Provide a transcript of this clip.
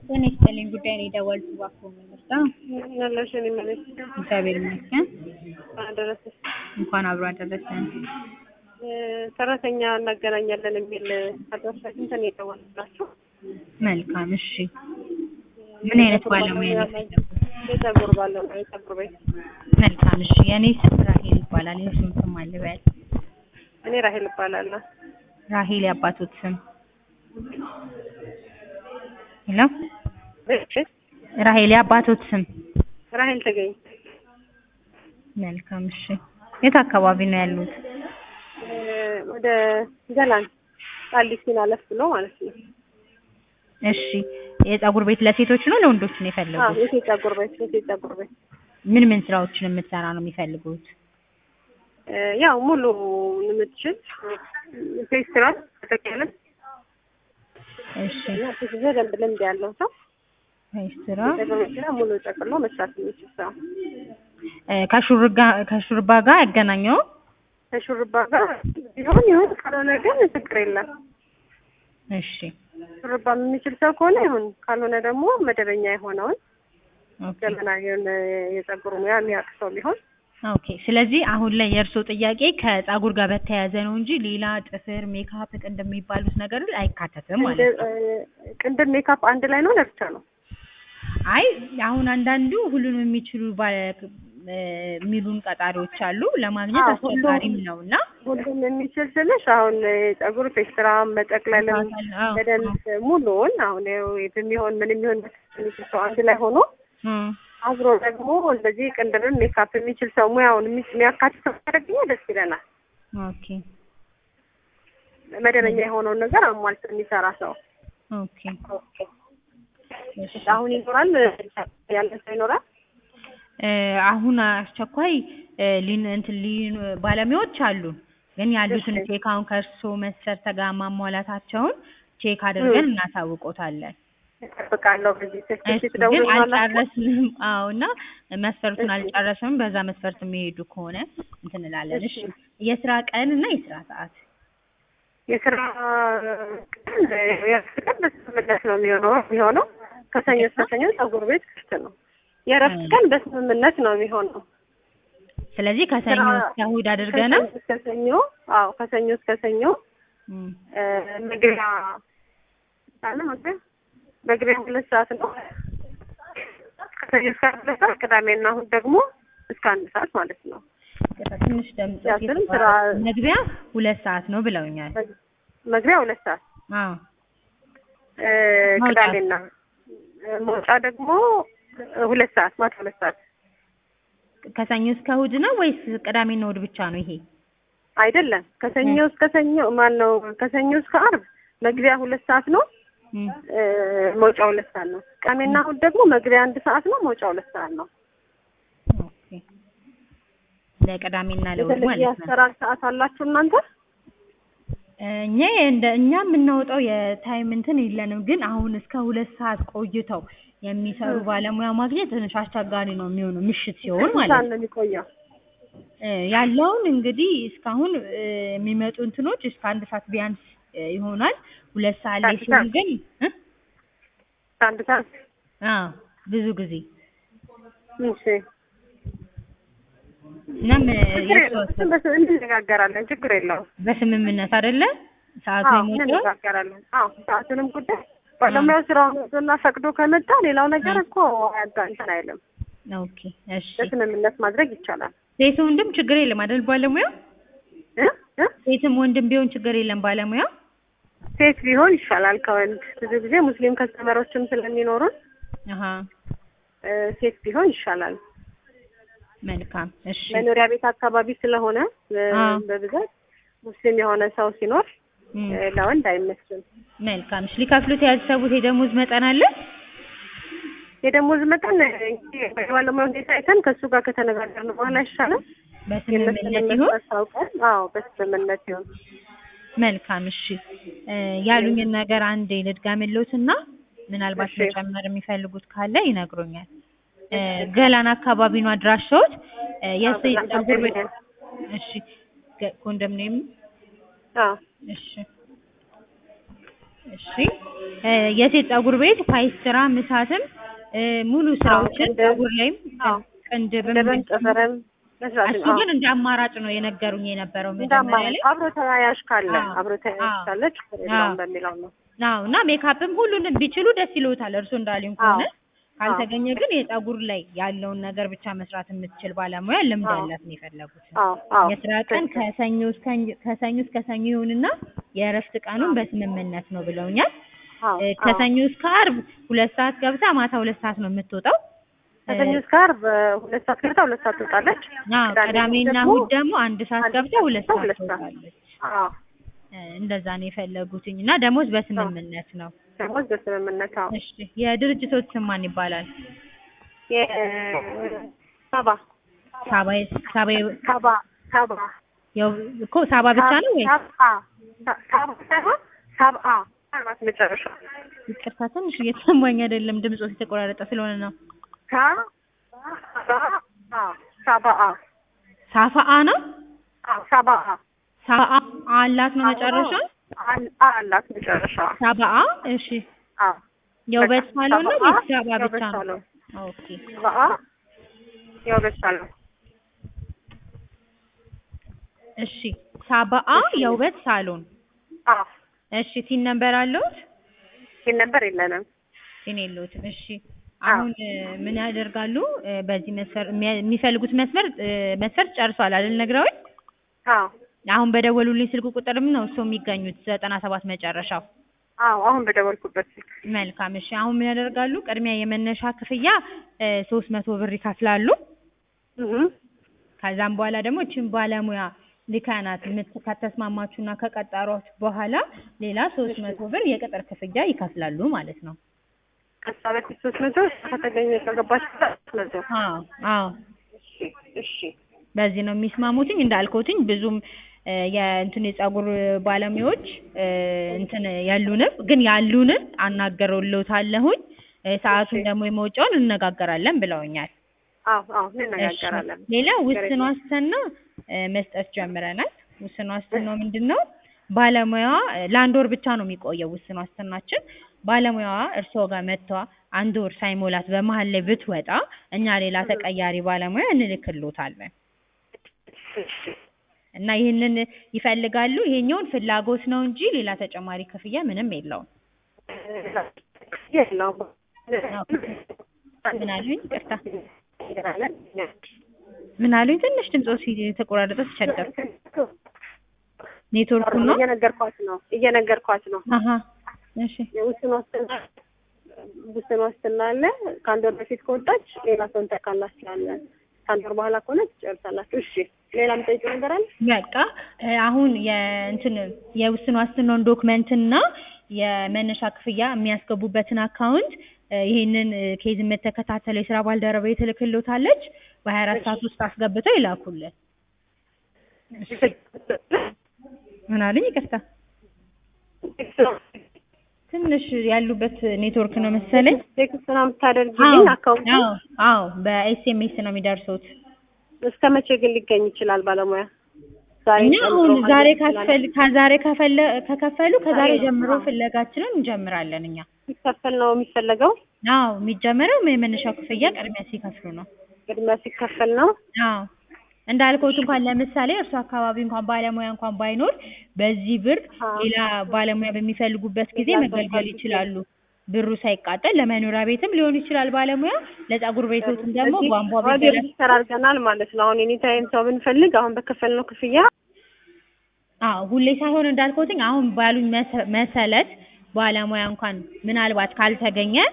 ጤና ይስጥልኝ ጉዳይ ነው የደወልኩት እባክዎ ምንርዳ? ያለሽን ይመለስ እግዚአብሔር ይመስገን። አደረሰሽ። እንኳን አብሮ አደረሰን። ሰራተኛ እናገናኛለን የሚል አድራሻ አግኝተን የደወልንላችሁ መልካም እሺ። ምን አይነት ባለሙያ ነው የፈለጉት? የፀጉር ባለሙያ የፀጉር ቤት። መልካም እሺ። የእኔ ስም ራሄል ይባላል። የእሱን ስም አልበል። እኔ ራሄል እባላለሁ። ራሄል ያባቶት ስም ሄሎ፣ ራሄል ያባቶት ስም ራሄል ተገኝ መልካም እሺ። የት አካባቢ ነው ያሉት? ወደ ገላን ቃሊቲን አለፍ ብሎ ማለት ነው። እሺ የፀጉር ቤት ለሴቶች ነው ለወንዶች ነው አዎ የፈለጉት? የሴት ፀጉር ቤት የሴት ፀጉር ቤት ምን ምን ስራዎችን የምትሰራ ነው የሚፈልጉት? ያው ሙሉ የምትችል ፌስትራ ተጠቅያለን እሺ እና በደንብ ልምድ ያለው ሰው ስራ ፀጉር ቤት ላይ ሙሉ ጠቅሎ መስራት የሚችል ሰው ከሹርጋ ከሹርባ ጋር ያገናኘው ከሹርባ ጋር ቢሆን ይሁን ካልሆነ ግን ችግር የለም። እሺ ሹርባ የሚችል ሰው ከሆነ ይሁን፣ ካልሆነ ደግሞ መደበኛ የሆነውን ኦኬ ዘመናዊውን የፀጉር ሙያ የሚያውቅ ሰው ቢሆን ኦኬ። ስለዚህ አሁን ላይ የእርስዎ ጥያቄ ከፀጉር ጋር በተያያዘ ነው እንጂ ሌላ ጥፍር፣ ሜካፕ፣ ቅንድብ የሚባሉት ነገር አይካተትም ማለት ነው። ቅንድብ ሜካፕ አንድ ላይ ነው ለብቻ ነው? አይ አሁን አንዳንዱ ሁሉንም የሚችሉ ባለ- የሚሉን ቀጣሪዎች አሉ። ለማግኘት አዎ፣ አስቸጋሪም ሁሉም- ነው እና ሁሉም የሚችል ስልሽ አሁን የፀጉር ፔስትራ መጠቅለልም አዎ፣ በደንብ ሙሉውን አሁን ይኸው የሚሆን ምን የሚሆን የሚችል ሰው አንድ ላይ ሆኖ እም፣ አብሮ ደግሞ እንደዚህ ቅንድብን ሜካፕ የሚችል ሰው ሙያውን የሚ- የሚያካትት ሰው ካደረግኛ ደስ ይለናል። ኦኬ መደበኛ የሆነውን ነገር አሟልቶ የሚሰራ ሰው ኦኬ እሺ። አሁን ይኖራል ያለ ሰው ይኖራል። እ፣ አሁን አስቸኳይ እ፣ ሊን እንትን ሊን ባለሙያዎች አሉ ግን ያሉትን እሺ። ቼክ አሁን ከእርስዎ መስፈርት ጋር ማሟላታቸውን ቼክ አድርገን እናሳውቆታለን። እጠብቃለሁ በዚህ ስልክ እሱ ግን ትደውሉልናላችሁ? አልጨረስንም። አዎ እና መስፈርቱን አልጨረስንም። በዛ መስፈርት የሚሄዱ ከሆነ እንትን እንላለን። እሺ የስራ ቀን እና የስራ ሰዓት የስራ ቀን የእረፍት ቀን በስምምነት ነው የሚሆነው የሚሆነው ከሰኞ እስከ ሰኞ ፀጉር ቤት ክፍት ነው። የእረፍት ቀን በስምምነት ነው የሚሆነው። ስለዚህ ከሰኞ ስራ- እስከ እሑድ አድርገናል። ከሰኞ እስከ ሰኞ አዎ ከሰኞ እስከ ሰኞ እም፣ እ፣ መግቢያ አለ መግቢያ መግቢያ ሁለት ሰዓት ነው። ከሰኞ እስከ አራት ሁለት ሰዓት ቅዳሜና እሑድ ደግሞ እስከ አንድ ሰዓት ማለት ነው። ትንሽ ደምጽ ያስርም ስራ- መግቢያ ሁለት ሰዓት ነው ብለውኛል። መግቢያ ሁለት ሰዓት አዎ እ፣ መውጫ? ቅዳሜና እ፣ መውጫ ደግሞ እ፣ ሁለት ሰዓት ማታ ሁለት ሰዓት ከሰኞ እስከ እሑድ ነው ወይስ ቅዳሜና እሑድ ብቻ ነው ይሄ? አይደለም ከሰኞ እስከ ሰኞ ማን ነው ከሰኞ እስከ አርብ መግቢያ ሁለት ሰዓት ነው እም፣ እ፣ መውጫ ሁለት ሰዓት ነው ቅዳሜና እሑድ ደግሞ መግቢያ አንድ ሰዓት ነው መውጫ ሁለት ሰዓት ነው ኦኬ ለቅዳሜና ለእሑድ የተለየ ማለት ነው። አሰራር ሰዓት አላችሁ እናንተ እኛ እንደ እኛ የምናወጣው የታይም እንትን የለንም፣ ግን አሁን እስከ ሁለት ሰዓት ቆይተው የሚሰሩ ባለሙያ ማግኘት ትንሽ አስቸጋሪ ነው የሚሆነው ምሽት ሲሆን ስንት ማለት ሰዓት ነው። ነው የሚቆየው እ፣ ያለውን እንግዲህ እስካሁን እ፣ የሚመጡ እንትኖች እስከ አንድ ሰዓት ቢያንስ እ፣ ይሆናል። ሁለት ሰዓት ላይ አንድ ሲሆን ሰዓት? ግን እ? አንድ ሰዓት አዎ ብዙ ጊዜ እሺ እናም እ፣ ችግር የለውም የተወሰነ በስ- እንነጋገራለን ችግር የለውም በስምምነት አይደለ ሰዓቱ አዎ የሞላው? እንነጋገራለን አዎ ሰዓቱንም ጉዳይ ባለሙያው ስራውን ወዶና ፈቅዶ ከመጣ ሌላው ነገር እኮ አያጋ- እንትን አይልም ኦኬ እሺ። በስምምነት ማድረግ ይቻላል ሴት ወንድም ችግር የለም አይደል ባለሙያ? እ እ ሴትም ወንድም ቢሆን ችግር የለም ባለሙያ? ሴት ቢሆን ይሻላል ከወንድ ብዙ ጊዜ ሙስሊም ከስተመሮችም ስለሚኖሩን አሀ እ፣ ሴት ቢሆን ይሻላል መልካም እሺ። መኖሪያ ቤት አካባቢ ስለሆነ እ፣ አዎ። በብዛት ሙስሊም የሆነ ሰው ሲኖር እም፣ እ፣ ለወንድ አይመስልም መልካም እሺ። ሊከፍሉት ያሰቡት የደሞዝ መጠን አለ? የደሞዝ መጠን እንግዲህ ባለሙያ ሁኔታ አይተን ከእሱ ጋር ከተነጋገርን በኋላ ይሻላል በስምምነት የመስምነት ይሁን። አስታውቀን አዎ በስምምነት ይሁን መልካም እሺ። እ፣ ያሉኝን ነገር አንዴ ልድገምልዎትና ምናልባት እሺ። መጨመር የሚፈልጉት ካለ ይነግሩኛል። እ፣ ገላን አካባቢ ነው አድራሻዎት? እ፣ የሴት ገላን ፀጉር ቤት ኮንዶሚኒየም። እሺ። ገ- ኮንዶሚኒየም አዎ እሺ እሺ እ የሴት ፀጉር ቤት ፓይስትራ ምሳትም እ ሙሉ ስራዎችን ቅንድብ። ፀጉር ላይም አዎ። ቅንድብም ቅንድብም ጥፍርም መስራት እሱ ግን እንደ አማራጭ ነው የነገሩኝ የነበረው እንደ መጀመሪያ አማራጭ ላይ አብሮ ተያያዥ ካለ አዎ። አብሮ ተያያዥ አዎ። ካለ ችግር የለውም አዎ። በሚለው ነው። አዎ እና ሜካፕም ሁሉንም ቢችሉ ደስ ይለውታል እርሱ እንዳሉኝ ከሆነ አዎ። ካልተገኘ ግን የፀጉር ላይ ያለውን ነገር ብቻ መስራት የምትችል ባለሙያ ልምድ አዎ። ያላት ነው የፈለጉት አዎ አዎ የስራ ቀን ከሰኞ እስከ ከሰኞ እስከ ሰኞ ይሁንና የእረፍት ቀኑን በስምምነት ነው ብለውኛል አዎ እ አዎ። ከሰኞ እስከ ዓርብ ሁለት ሰዓት ገብታ ማታ ሁለት ሰዓት ነው የምትወጣው ከሰኞ እስከ ዓርብ ሁለት ሰዓት ገብታ ሁለት ሰዓት ትወጣለች። አዎ ቅዳሜና ደግሞ እሑድ ደግሞ አንድ ሰዓት አንድ ገብታ ሰዓት ሁለት ገብታ ሰዓት ሁለት ሰዓት። ትወጣለች አዎ እ እንደዛ ነው የፈለጉትኝ እና ደሞዝ በስምምነት ነው ደሞዝ በስምምነት አዎ። እሺ የድርጅቶች ስም ማን ይባላል የሳባ ሳባ ሳባ ሳባ ሳባ ያው እኮ ሳባ ብቻ ነው ወይ ሳባ ሳባ ሳይሆን ሳብአ ማለት መጨረሻ ይቅርታ ትንሽ እየተሰማኝ አይደለም ድምጾ የተቆራረጠ ስለሆነ ነው ሳባ ሳባአ ሳፋአ ነው አዎ ሳባአ ሳባአ አላት ነው መጨረሻ አል- አላት መጨረሻ ሳባአ እሺ አዎ የውበት ሳሎን ነው ሳባአ ወይስ ሳባ የውበት ብቻ ነው ሳሎን። ኦኬ ሳባአ የውበት ሳሎን እሺ ሳባአ የውበት ሳሎን አዎ እሺ ሲን ነበር አለውት ይህን ነበር የለንም ሲን የለውትም እሺ አሁን እ ምን ያደርጋሉ እ በዚህ መስፈር የሚያ- የሚፈልጉት መስመር እ መስፈርት ጨርሷል አይደል ነግረውኝ አዎ አሁን በደወሉልኝ ስልክ ቁጥርም ነው እሱ የሚገኙት ዘጠና ሰባት መጨረሻው አዎ አሁን በደወልኩበት ስልክ መልካም እሺ አሁን ምን ያደርጋሉ ቅድሚያ የመነሻ ክፍያ ሶስት መቶ ብር ይከፍላሉ እህ ከዛም በኋላ ደግሞ እችን ባለሙያ ልካናት የምት- ከተስማማችሁና ከቀጠሯት በኋላ ሌላ ሶስት መቶ ብር የቅጥር ክፍያ ይከፍላሉ ማለት ነው ከዛ በፊት ሶስት መቶ ከተገኘ ከገባች ሶስት መቶ አዎ አዎ እሺ እሺ በዚህ ነው የሚስማሙትኝ እንዳልኩትኝ ብዙም እ የእንትን የፀጉር ባለሙያዎች እ እንትን ያሉንም ግን ያሉንን አናገረውልዎታለሁኝ እ ሰዓቱን ደግሞ የመውጫውን እንነጋገራለን ብለውኛል አዎ አዎ እንነጋገራለን እሺ። ሌላ ውስን ዋስትና እ መስጠት ጀምረናል። ውስን ዋስትናው ምንድን ነው? ባለሙያዋ እ ለአንድ ወር ብቻ ነው የሚቆየው ውስን ዋስትናችን። ባለሙያዋ እርስዎ ጋር መጥቷ አንድ ወር ሳይሞላት በመሀል ላይ ብትወጣ እኛ ሌላ ተቀያሪ ባለሙያ እንልክልዎታለን እሺ እና ይህንን ይፈልጋሉ። ይሄኛውን ፍላጎት ነው እንጂ ሌላ ተጨማሪ ክፍያ ምንም የለውም። የለውም ምን አሉኝ? ይቅርታ ምን አሉኝ? ትንሽ ድምጾ የተቆራረጠ ተቸገርኩ። ኔትወርኩ ነው። እየነገርኳት ነው እየነገርኳት ነው አሀ እሺ የውስን ዋስትና ውስን ዋስትና አለ ከአንድ ወር በፊት ከወጣች ሌላ ሰው እንተካላችኋለን ከአንድ ወር በኋላ ከሆነ ትጨርሳላችሁ እሺ ሌላ የምጠይቀው ነገር አለ በቃ እ አሁን የእንትን የውስን ዋስትናውን ዶክመንት እና የመነሻ ክፍያ የሚያስገቡበትን አካውንት እ ይሄንን እ ኬዝ የምትከታተለው የስራ ባልደረባ ትልክልዎታለች። በሀያ አራት ሰዓት ውስጥ አስገብተው ይላኩልን። ምን አሉኝ? ይቅርታ ትንሽ ያሉበት ኔትወርክ ነው መሰለኝ። ቴክስት ነው የምታደርጊልኝ አካውንት አዎ አዎ በኤስኤምኤስ ነው የሚደርሱት። እስከ መቼ ግን ሊገኝ ይችላል ባለሙያ ዛሬ እኛ ጨምሮ አሁን ማለት ዛሬ ይችላል? ካስፈል ከዛሬ ከፈለ ከከፈሉ ከዛሬ ዛሬ ነው። ጀምሮ አዎ። ፍለጋችንን እንጀምራለን እኛ። ሲከፈል ነው የሚፈለገው አዎ የሚጀመረው የመነሻ ክፍያ ቅድሚያ ሲከፍሉ ነው። ቅድሚያ ሲከፈል ነው አዎ እንዳልኩት እንኳን ለምሳሌ እርሱ አካባቢ እንኳን ባለሙያ እንኳን ባይኖር በዚህ ብር አዎ። ሌላ ባለሙያ በሚፈልጉበት ጊዜ ሌላ ሰው መገልገል ፈልጌ። ይችላሉ። ብሩ ሳይቃጠል ለመኖሪያ ቤትም ሊሆን ይችላል ባለሙያ፣ ለፀጉር ቤቶትም ደግሞ እዚህ ቧንቧ ኦልሬዲ ቢበላ ሬጅስተር አድርገናል ማለት ነው። አሁን ኤኒታይም ሰው ብንፈልግ አሁን በከፈልነው ክፍያ አዎ ሁሌ ሳይሆን እንዳልኩትኝ አሁን ባሉኝ መሰ- መሰለት ባለሙያ እንኳን ምናልባት ካልተገኘ